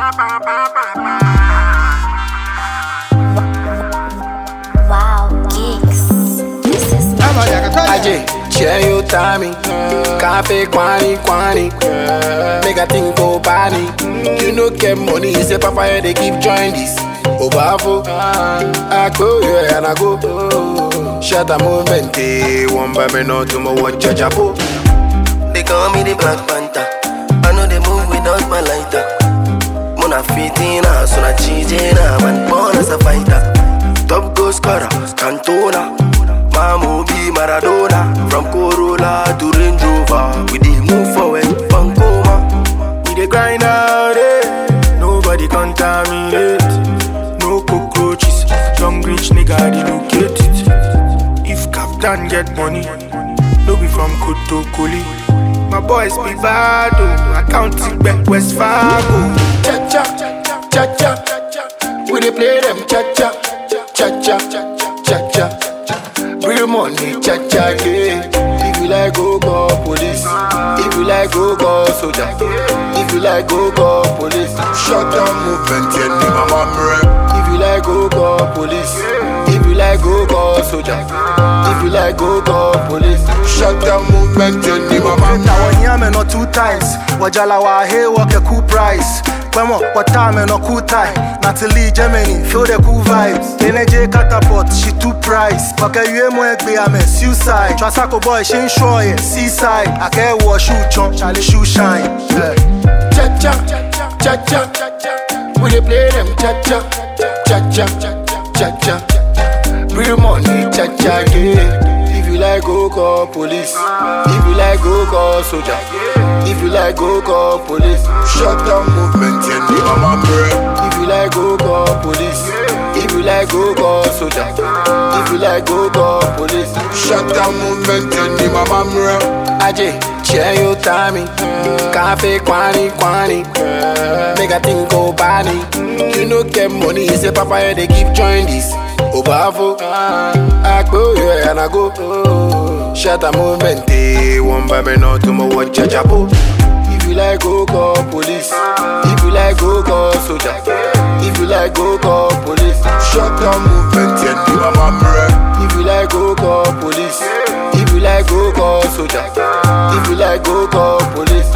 Wow, geeks. This is Aje, share your timing. Cafe quani quani. Make a think go bani. You no get money, say papa yeah, they keep join this. Obafo, I go yeah and I go. Shut a movement, eh, one by me no tomorrow watch a chapo. They call me the Black Panther. I know they move without my lighter. Mona fitina, so na cheatina, man born as a fighter. Top goal scorer, Cantona. Mamu be Maradona. From Corolla to Range Rover, we dey move forward, Pancoma. We dey grind out it. Nobody contaminate. No cockroaches. Young rich nigga relocate it. If Captain get money, no be from Kotokoli. My boys be bad, oh. I count it back West Fargo. Cha cha, cha cha. We dey play them cha cha, cha cha, cha cha. Real money, cha cha, yeah. If you like, go call police. If you like, go call soldier. If you like, go call police. Shut down movement, yeah, ni mama mre. If you like, go call police. If you like, go call soldier. If you like, go call police. Shut down movement, yeah, ni mama mre. na wanyame no two times wajala wa he work a cool price Kwemo, watame no cool tie Natalie Germany, feel the cool vibes NJ catapult, she two price Waka yue mo egbe ame suicide Trasako boy, she ain't sure yeah, seaside Ake wo shoe chon, Charlie shoe shine yeah. cha cha cha cha We dey play them cha cha cha cha cha cha. Real money cha cha yeah. If you like go call police. If you like go call soldier. If you like go call police. Shut down movement yeah, ni mama mre. If you like go call police. If you like go call soldier. If you like go call police. Shut down movement yeah, ni mama mre. Aje, share your timing. Cafe quani quani. Make a think go bani. You no get money, say papa yeah, they keep join this. Obafo, I go yeah and I go. Shut a movement, eh. One by me no tomorrow watch a chapo. If you like go call police. If you like go call soldier. If you like go call police. Shut down movement, yeah, ni mama mre. If you like go call police. If you like go call soldier. If you like go call police.